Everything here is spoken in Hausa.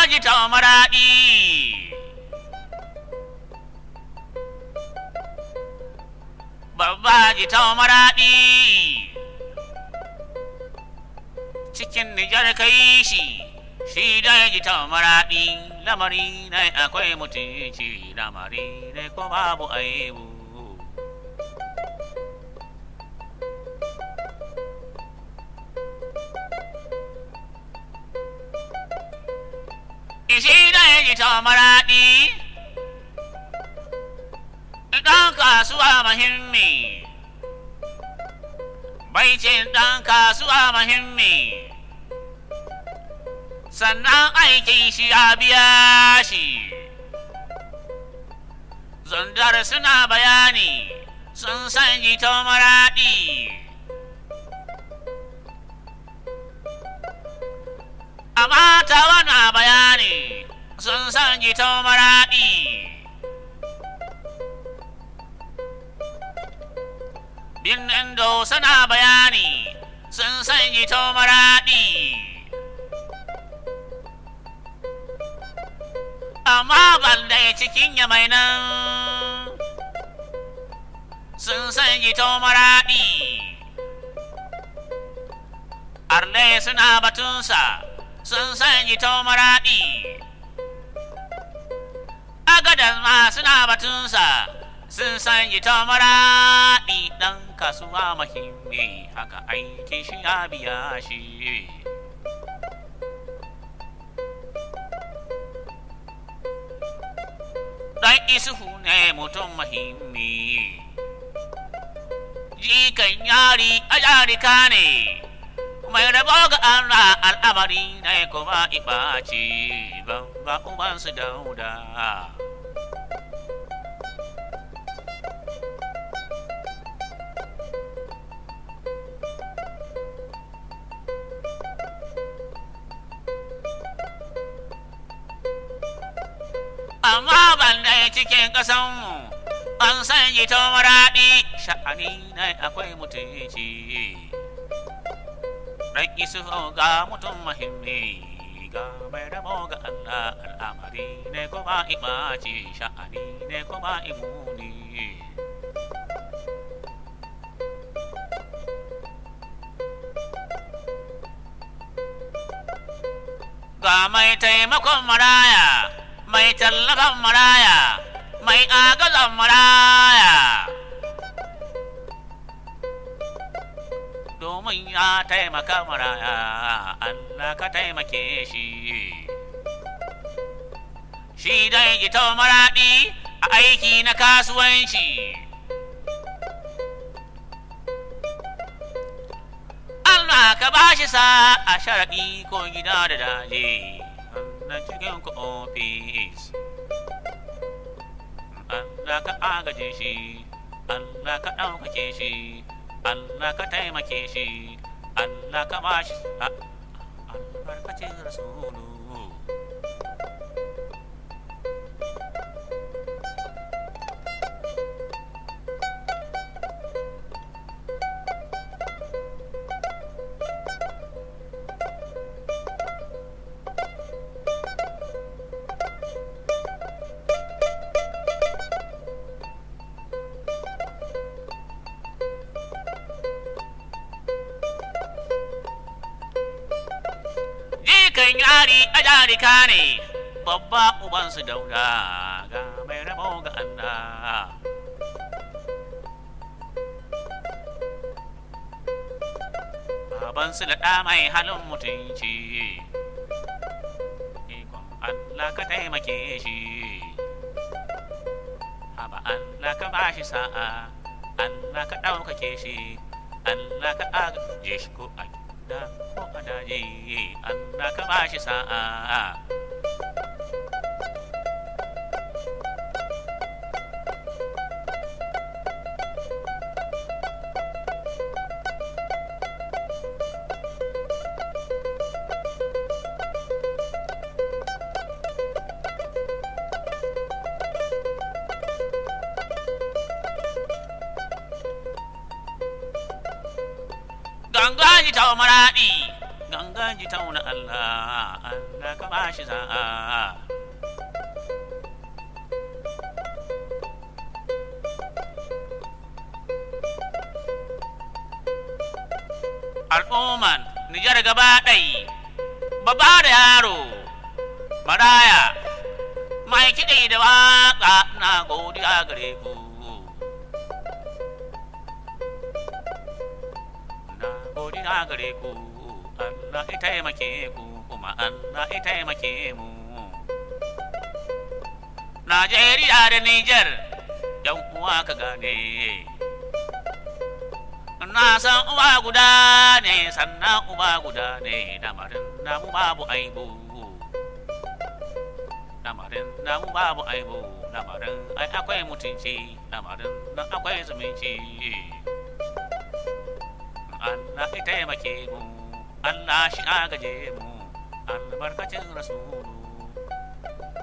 ji ta maraɗi babba ji ta maraɗi cikin nijar kai shi shi dai ji ta maraɗi lamari ne akwai mutunci lamari ne ko babu aibu Ishi dai ji ta maraɗi ɗan kasuwa muhimmi baicin ɗan kasuwa muhimmi sannan aikin shi ya biya shi zandar suna bayani sun san jito maraɗi amma ta wana bayani sun san jito maraɗi birnin do suna bayani sun san jito maraɗi amma balle cikin yamai nan sun san jito maraɗi arle suna batunsa sun san jito maraɗi agadas ma suna batunsa sun san jito maraɗi ɗan kasuwa mahimmi haka aikin shi ya biya shi ɗan isuhu ne mutum mahimmi jikan yari a yarika ne mai rabo ga Allah al'amari ne kuma ibaci ban ba ubansu dauda amma ban dai cikin ƙasanmu an san jito maraɗi sha'ani ne akwai mutunci ɗan isu ga mutum mahimmi ga mai rabo ga Allah al'amari ne kuma imaci sha'ani ne kuma imuni ga mai taimakon maraya mai tallafan maraya mai agazan maraya domin ya taimaka maraya Allah ka taimake shi shi dai ita maraɗi a aiki na kasuwanci Allah ka bashi sa a sharaɗi ko gida da daji na cikin ku ofis Allah ka agaje shi Allah ka ɗaukake shi Allah ka taimake shi Allah ka bashi albarkacin rasulu jikan yari a jarika ne babba ubansu dauda ga mai rabo ga Allah babansu da ɗa mai halin mutunci ikon Allah ka taimake shi haba Allah ka bashi sa'a Allah ka ɗaukake shi Allah ka agaje shi ko a gida ko a daji Allah ka bashi sa'a gangaji ta maraɗi gangaji ta na Allah Allah ka ba shi sa'a al'umman Nijar gaba ɗai, babba da yaro, maraya, mai kiɗi da waƙa na godiya gare ku. Na godiya gare ku, Allah ya taimake ku, kuma Allah ya taimake mu. Najeriya da Nijar, ‘yan uwa ka gane. na san uwa guda ne sannan uba guda ne lamarin namu babu aibu lamarin namu babu aibu lamarin ai akwai mutunci lamarin nan akwai zumunci Allah ya taimake mu Allah shi agaje mu albarkacin rasulu